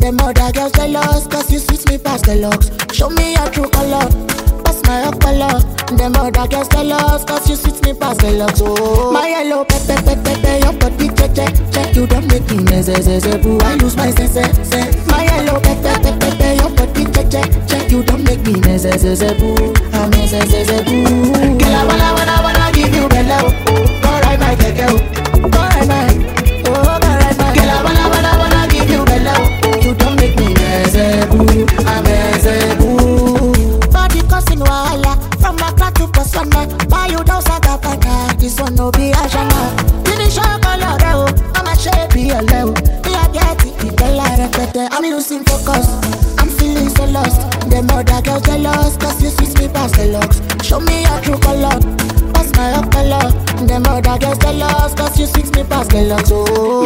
Them other girls jealous, cause you sweet me past the looks. Show me your true color, pass my up color. Them other girls jealous, cause you sweet me past the looks. Oh, my yellow pepe pepe pepe, your body check check check. You don't make me nezezeze boo, I lose my sense sense. My yellow pepe pepe pepe, your body check check check. You don't make me nezezeze boo, I'm nezezeze boo. Girl, I wanna wanna wanna give you bello, go ride my keke, oh. go ride my, oh go ride my. Girl, I wanna wanna wanna give you bello, you don't make me nezeboo, I'm nezeboo. Body causing wahala, from Accra to Botswana, buy you down Sagabana, this one no be Ashana. Finish your color, oh, I'm a shape, your level. Me I get it, it tell I repeat it. I'm losing focus, I'm feeling so lost. Them other girls jealous, cause you sweet me past the looks. Show me your true color, pass my up color. Them other girls jealous, cause you sweet me past the looks. Oh,